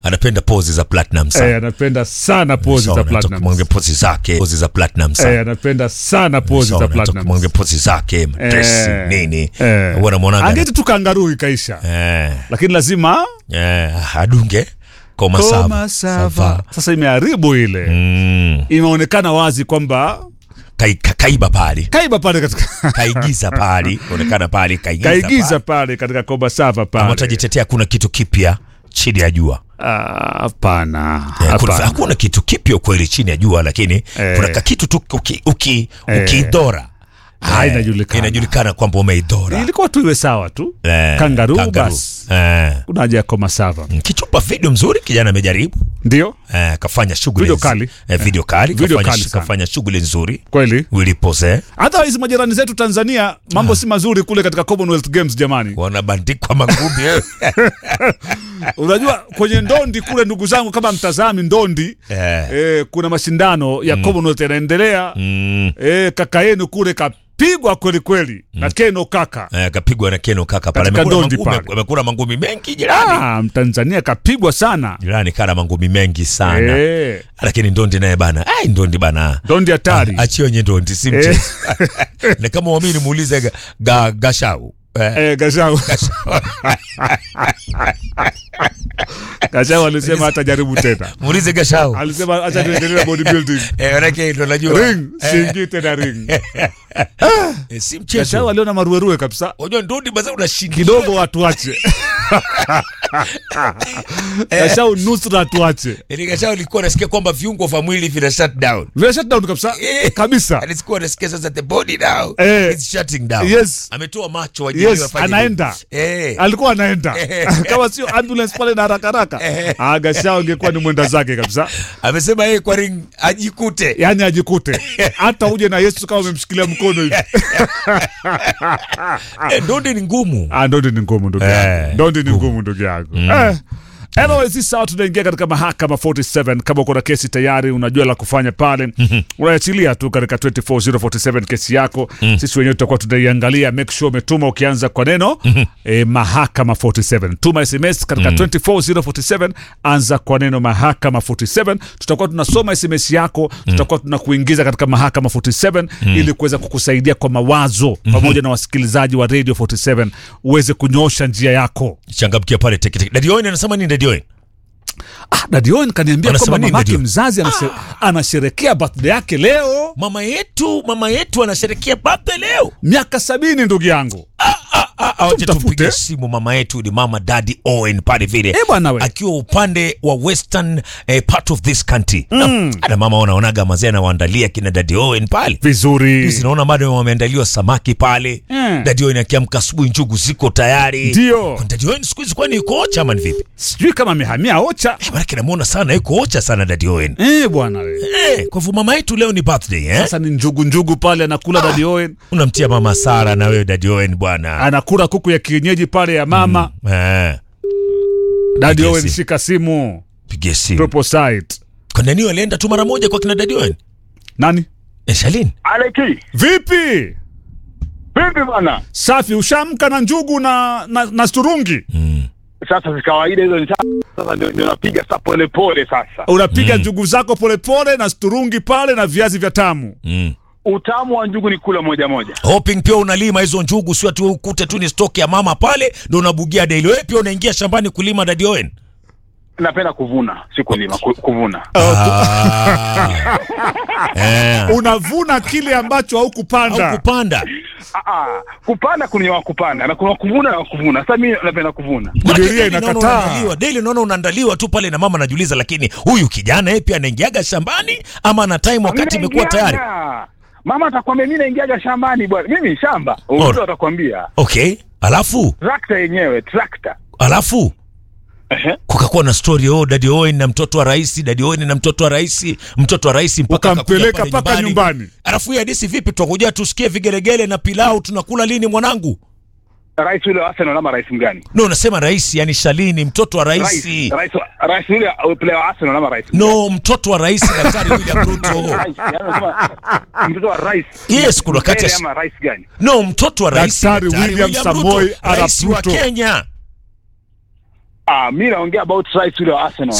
anapenda pozi za platinum Eh, sana anapenda sana pozi za platinum. mwange pozi zake pozi za platinum sana Eh, anapenda sana pozi za platinum. mwange pozi zake dress Eh, nini eh. huwa namwonaga Angeti tu kangaruu ikaisha. eh Lakini lazima eh adunge koma sava koma sava. Sasa imeharibu ile. mm Imeonekana wazi kwamba kai, ka- kaiba pale kaiba pale katika kaigiza pale onekana pale kaigiza, kaigiza pale. pale katika koma sava Kama pale. utajitetea kuna kitu kipya chini ya jua Ah, Hapana. Eh, kuna- Hapana. hakuna kitu kipya kweli chini ya jua lakini Eh. kuna kakitu tu uki, uki, Eh. ukiidhora Ah, Eh, inajulikana. inajulikana kwamba umeidhora Ilikuwa tu iwe sawa tu. Eh, Kangaroo kangaroo. basi. Eh. Kuna haja ya koma sava. kichupa video mzuri kijana amejaribu Ndio? eh, kafanya shughuli Video nz- kali. eh, video kali Video kafanya, kali sana. kafanya shughuli nzuri Kweli? wilipose Hata hizi majirani zetu Tanzania mambo si mazuri kule katika Commonwealth Games jamani. wanabandikwa magumi eh. Unajua kwenye ndondi kule, ndugu zangu, kama mtazami ndondi Eh. eh, kuna mashindano ya Commonwealth yanaendelea mm. eh, kaka yenu kule kapigwa kweli kweli na Keno kaka eh, kapigwa na keno kaka pale Katika amekula ndondi mangumi, pale. amekula mangumi mengi jirani ah, Mtanzania kapigwa sana jirani kana mangumi mengi sana eh, lakini ndondi naye bana ai ndondi bana ndondi hatari Ah, achie wenye ndondi si mchezo na kama wamini muulize ga, ga, gashau eh, eh, Gashau Gashau alisema hata jaribu tena, muulize gashau alisema acha tuendelee na bodybuilding eh, manake ndo najua ring siingi tena ring. eh, si Gashau mchezo aliona maruerue kabisa unajua ndondi baza unashinda kidogo watu wache Gashau nusra watu wache Yaani gashau ilikuwa nasikia kwamba viungo vya mwili vina shut down vile shutdown kabisa Eh. kabisa alikuwa nasikia sasa the body now Eh. is shutting down Yes. ametoa macho ajili yes wafanye anaenda nini. eh alikuwa anaenda kama sio ambulance pale na haraka haraka ah, Gashau angekuwa ni mwenda zake kabisa amesema yeye kwa ring ajikute yani ajikute hata uje na Yesu kama umemshikilia mkono hivi Eh, ndondi ni ngumu Ah, ndondi ni ngumu ndugu Eh, yangu ndondi ni ngumu ndugu yangu eh. Anyways, hii sawa tunaingia katika mahakama 47 kama uko na kesi tayari unajua la kufanya pale unaachilia tu katika 24047 kesi yako sisi wenyewe tutakuwa tunaiangalia make sure umetuma ukianza kwa neno eh, mahakama 47 tuma sms katika 24047 anza kwa neno mahakama 47 tutakuwa tunasoma sms yako tutakuwa tunakuingiza katika mahakama 47 ili kuweza kukusaidia kwa mawazo pamoja na wasikilizaji wa radio 47 uweze kunyosha njia yako changamkia pale teketeke dadi Owen anasema nini dadi Owen Ah, Daddy Owen kaniambia Wanasema kwamba nini, mamake Daddy? mzazi anashe, anasherekea birthday yake leo mama yetu mama yetu anasherekea birthday leo miaka sabini ndugu yangu acha Tumtafute. tumpige simu mama yetu ni mama daddy Owen pale vile Eh, bwana we. akiwa upande wa western eh, part of this country mm. ana mama wanaonaga mazee anawaandalia kina daddy Owen pale vizuri Hizi naona bado wameandaliwa samaki pale Mm. Daddy Owen akiamka asubuhi njugu ziko tayari Ndio. Kwani Daddy Owen siku hizi kwani yuko ocha ama ni vipi sijui kama amehamia ocha Eh, maanake namuona sana yuko ocha sana Daddy Owen eh, bwana we. eh, kwa hivyo mama yetu leo ni birthday eh? sasa ni njugu njugu pale anakula Daddy Owen unamtia mama Sara na wewe Daddy Owen bwana anakula kuku ya kienyeji pale ya mama eh, Daddy Pigia Owen simu. shika simu pigie simu Propo site kwa nani alienda tu mara moja kwa kina Daddy Owen nani eh, Shalin Aleki, vipi vipi bwana? safi ushamka na njugu na, na, na sturungi Sasa si kawaida hizo ni sa- sasa ndio ndio napiga sa pole pole sasa. unapiga njugu zako polepole na sturungi pale na viazi vya tamu mm. Utamu wa njugu ni kula moja moja. hoping pia unalima hizo njugu sio tu ukute tu ni stock ya mama pale ndo unabugia daily wewe pia unaingia shambani kulima Daddy Owen Napenda kuvuna, si kulima, ku- kuvuna. ah. eh. unavuna kile ambacho haukupanda au kupanda Ah, ah, kupanda kuna wa kupanda na kuna kuvuna na wa kuvuna. Sasa mimi napenda kuvuna. Biblia Maana daily naona inakataa. unaandaliwa, daily naona unaandaliwa tu pale na mama anajiuliza lakini huyu kijana yeye pia anaingiaga shambani ama ana time wakati Mimi imekuwa tayari naingiaga. Mama atakwambia mimi naingiaga shambani bwana. Mimi ni shamba. Ora. Mtu atakwambia okay alafu trakta yenyewe, trakta. alafu Ehe. kukakuwa na story oh Daddy Owen na mtoto wa rais Daddy Owen na mtoto wa rais mtoto wa rais mpaka Ukampeleka akakuja pale mpaka nyumbani. alafu hii hadisi vipi tutakuja tusikie vigelegele na pilau tunakula lini mwanangu Rais yule wa Arsenal ama rais mgani? no unasema rais yani Shalini mtoto wa rais Rais, rais, wa- rais yule uh, player wa Arsenal ama rais? no mtoto wa rais daktari William Ruto Rais, yaani unasema, mtoto wa rais. Yes, kuna wakati Mbele ya- ama rais gani? no mtoto wa rais Daktari William Samoei Arap rais wa Ruto. Kenya Ah, mi naongea about rice ule wa Arsenal.